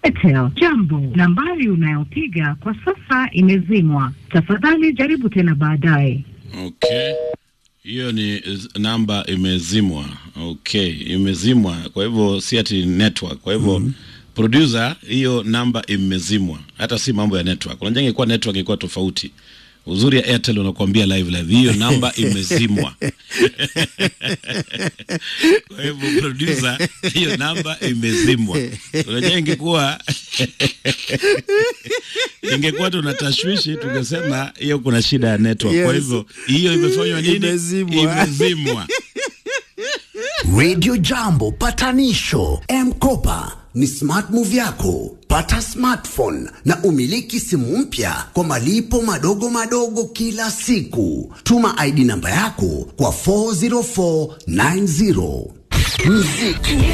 Airtel. Jambo, nambari unayopiga kwa sasa imezimwa. Tafadhali jaribu tena baadaye. Okay, hiyo ni z- namba imezimwa. Okay, imezimwa, kwa hivyo si ati network. Kwa hivyo producer, hiyo namba imezimwa, hata si mambo ya network. Unajua, ingekuwa network ingekuwa tofauti. Uzuri ya Airtel unakuambia live live, hiyo namba imezimwa. Kwa hivyo producer, hiyo namba imezimwa. Unajua, ingekuwa ingekuwa tuna tashwishi tungesema hiyo kuna shida ya network. Kwa Yes. hivyo hiyo imefanywa nini? Imezimwa. Imezimwa. Radio Jambo patanisho M-Kopa ni smart move yako. Pata smartphone na umiliki simu mpya kwa malipo madogo madogo kila siku. Tuma ID namba yako kwa 40490. Muziki